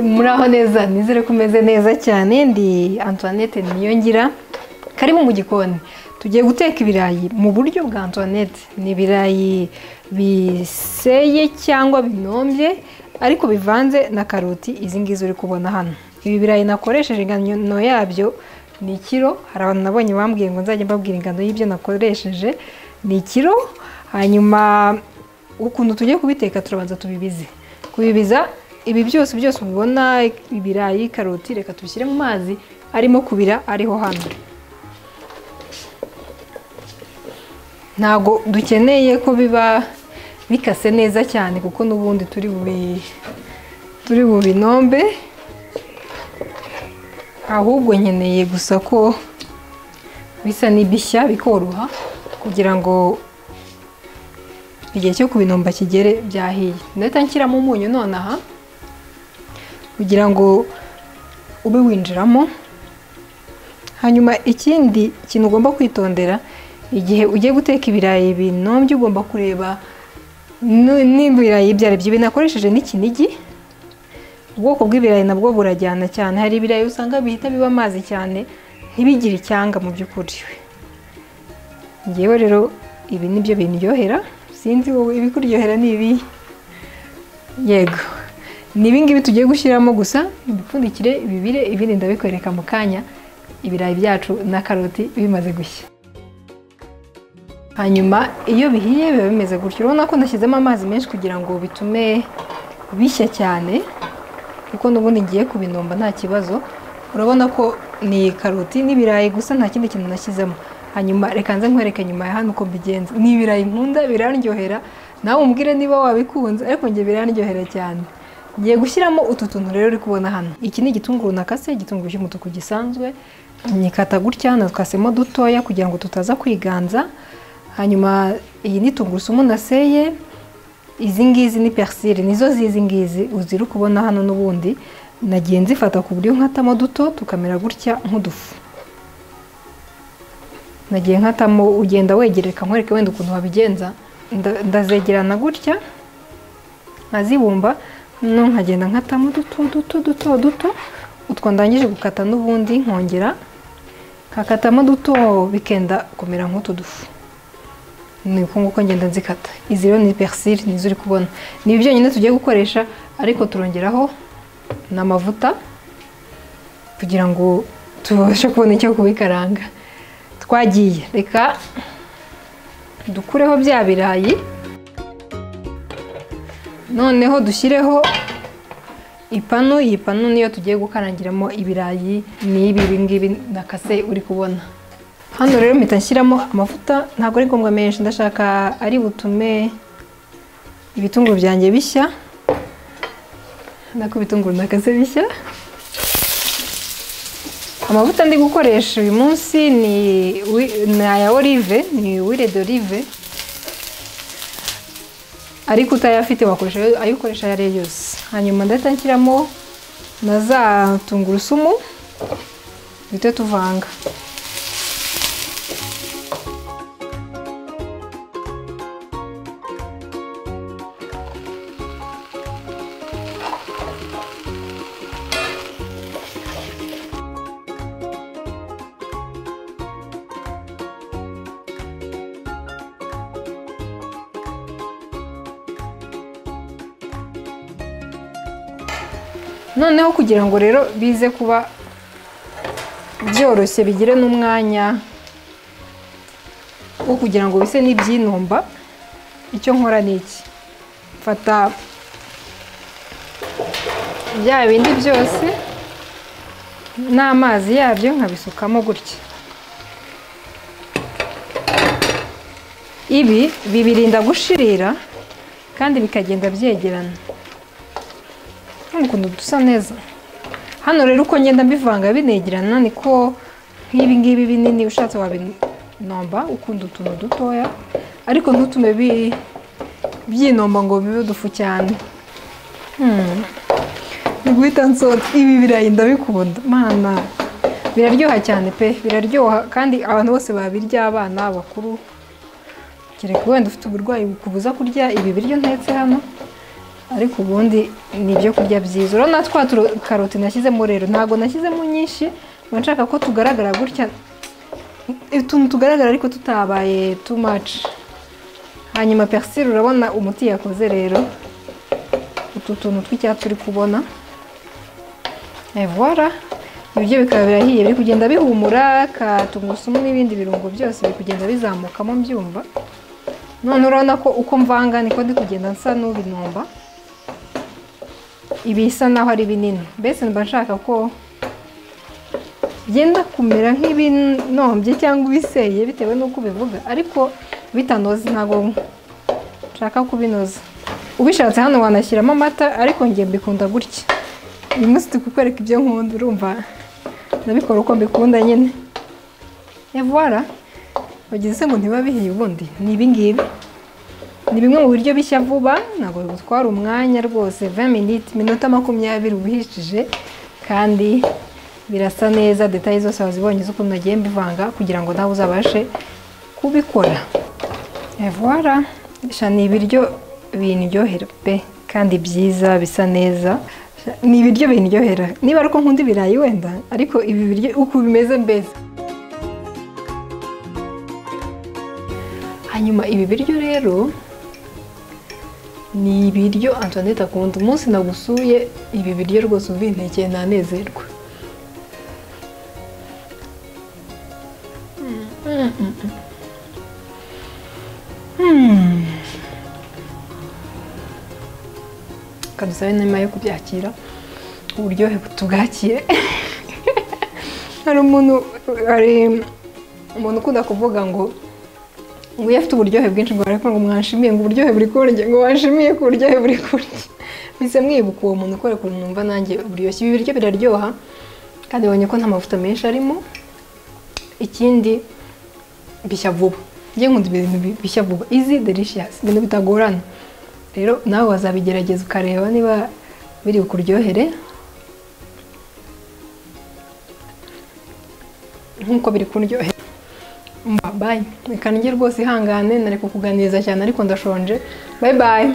muraho neza nizere ko umeze neza cyane ndi antoinette niyongira karibu mu gikoni tugiye guteka ibirayi mu buryo bwa antoinette ni ibirayi biseye cyangwa binombye ariko bivanze na karoti izi ngizi uri kubona hano ibi birayi nakoresheje ingano yabyo ni ikiro hari abantu nabonye bambwiye ngo nzajya mbabwira ingano y'ibyo nakoresheje ni ikiro hanyuma ukuntu tugiye kubiteka turabanza tubibize kubibiza ibi byose byose ubibona ibirayi karoti reka tubishyire mu mazi arimo kubira ariho hano ntabwo dukeneye ko biba bikase neza cyane kuko n'ubundi turi bubi turi bubinombe ahubwo nkeneye gusa ko bisa n'ibishya bikoroha kugira ngo igihe cyo kubinomba kigere byahiye ndahita nshyiramo umunyu nonaha kugira ngo ube winjiramo hanyuma ikindi kintu ugomba kwitondera igihe ugiye guteka ibirayi binombye ugomba kureba n'ibirayi byari byo binakoresheje n'ikinigi ubwoko bw'ibirayi nabwo burajyana cyane hari ibirayi usanga bihita biba amazi cyane ntibigire icyanga mu by'ukuri ngewe rero ibi ni byo bindyohera sinzi wowe ibikuryohera ni ibi yego ni ibingibi tugiye gushyiramo gusa ibipfundikire bibire ibindi ndabikwereka mu kanya ibirayi byacu na karoti bimaze gushya hanyuma iyo bihiye biba bimeze gutyo urabona ko nashyizemo amazi menshi kugira ngo bitume bishya cyane kuko n'ubundi ngiye kubinomba nta kibazo urabona ko ni karoti n'ibirayi gusa nta kindi kintu nashyizemo hanyuma reka nze nkwereke nyuma ya hano uko mbigenza ni ibirayi nkunda biraryohera nawe umbwire niba wabikunze ariko njye biraryohera cyane ngiye gushyiramo utu tuntu rero uri kubona hano iki ni igitunguru nakase igitunguru cy'umutuku gisanzwe nyikata gutya nakasemo dutoya kugira ngo tutaza kwiganza hanyuma iyi ni tungurusumu naseye izi ngizi ni persili nizo zizi ngizi uzira kubona hano n'ubundi nagiye nzifata ku buryo nkatamo duto tukamera gutya nk'udufu nagiye nkatamo ugenda wegereka nkwereke wenda ukuntu wabigenza ndazegerana gutya nkazibumba nkagenda nkatamo duto duto duto duto utwo ndangije gukata n'ubundi nkongera nkakatamo duto bikenda kumera nk'utu dufu ni uko nguko ngenda nzikata izi rero ni persili nizo uri kubona ni ibyo byonyine tugiye gukoresha ariko turongeraho n'amavuta kugira ngo tubashe kubona icyo kubikaranga twagiye reka dukureho bya birayi noneho dushyireho ipanu iyi panu niyo tugiye gukarangiramo ibirayi ni ibi ngibi na kase uri kubona hano rero mpita nshyiramo amavuta ntabwo ari ngombwa menshi ndashaka ari butume ibitunguru byanjye bishya nako ibitunguru na kase bishya amavuta ndi gukoresha uyu munsi ni aya olive ni wire d'olive ariko utayafite wakoresha ayo ukoresha ayo ari yo yose hanyuma ndahita nshyiramo na za tungurusumu duhite tuvanga noneho kugira ngo rero bize kuba byoroshye bigire n'umwanya wo kugira ngo bise n'ibyinumba icyo nkora ni iki mfata bya bindi byose n'amazi yabyo nkabisukamo gutya ibi bibirinda gushirira kandi bikagenda byegerana ukuntu dusa neza hano rero uko ngenda mbivanga binegerana niko nk'ibi ngibi binini ushatse wabinomba ukunda utuntu dutoya ariko ntutume byinomba ngo bibe udufu cyane ni guhita nsota ibi birayi ndabikunda mana biraryoha cyane pe biraryoha kandi abantu bose babirya abana abakuru kereka wenda ufite uburwayi bukubuza kurya ibi biryo ntetse hano ariko ubundi ni ibyo kurya byiza urabona twa turo- karoti nashyizemo rero ntabwo nashyizemo nyinshi mba nshaka ko tugaragara gutya utuntu tugaragara ariko tutabaye too much hanyuma persile urabona umuti yakoze rero utu tuntu tw'icyatsi uri kubona evora ibiryo bikaba birahiye biri kugenda bihumura ka tungurusumu n'ibindi birungo byose biri kugenda bizamukamo mbyumva none urabona ko uko mvanga niko ndi kugenda nsa n'ubinomba ibi bisa naho ari binini mbese mba nshaka ko byenda kumera nk'ibinombye cyangwa ibiseye bitewe n'uko ubivuga ariko bitanoze ntabwo nshaka kubinoza ubishatse hano wanashyiramo amata ariko njye mbikunda gutya uyu munsi turi kukwereka ibyo nkunda urumva ndabikora uko mbikunda nyine evuwara bagize ngo ntibabihiye ubundi ni ibingibi ni bimwe mu biryo bishya vuba ntabwo bigutwara umwanya rwose 20 minutes iminota makumyabiri ubihishije kandi birasa neza detaye zose wazibonye z'ukuntu nagiye mbivanga kugira ngo nawe uzabashe kubikora voilà sha ni ibiryo bindyohera pe kandi byiza bisa neza Sha, ni ibiryo bindyohera niba ari uko nkunda ibirayi wenda ariko ibi biryo uko bimeze mbese hanyuma ibi biryo rero ni ibiryo antoinette akunda umunsi nagusuye ibi biryo rwose uvintekeye ntanezerwa kadusabe nyuma yo kubyakira uburyohe butubwakire hari umuntu hari umuntu ukunda kuvuga ngo ngo iyo afite uburyohe bwinshi ngo ariko ngo mwanshimiye ngo uburyohe buri kuri njye ngo wanshimiye ko uburyohe buri kuri njye mbese mwibuka uwo muntu ukora ukuntu numva nanjye buryoshye ibi biryo biraryoha kandi ubonye ko nta mavuta menshi arimo ikindi bishya vuba njye nkunda ibintu bi- bishya vuba izi delicious ibintu bitagorana rero nawe wazabigerageza ukareba niba biri bukuryohere nk'uko biri kuryohera bayi reka njye rwose ihangane nareka kuganiriza cyane ariko ndashonje bayi bayi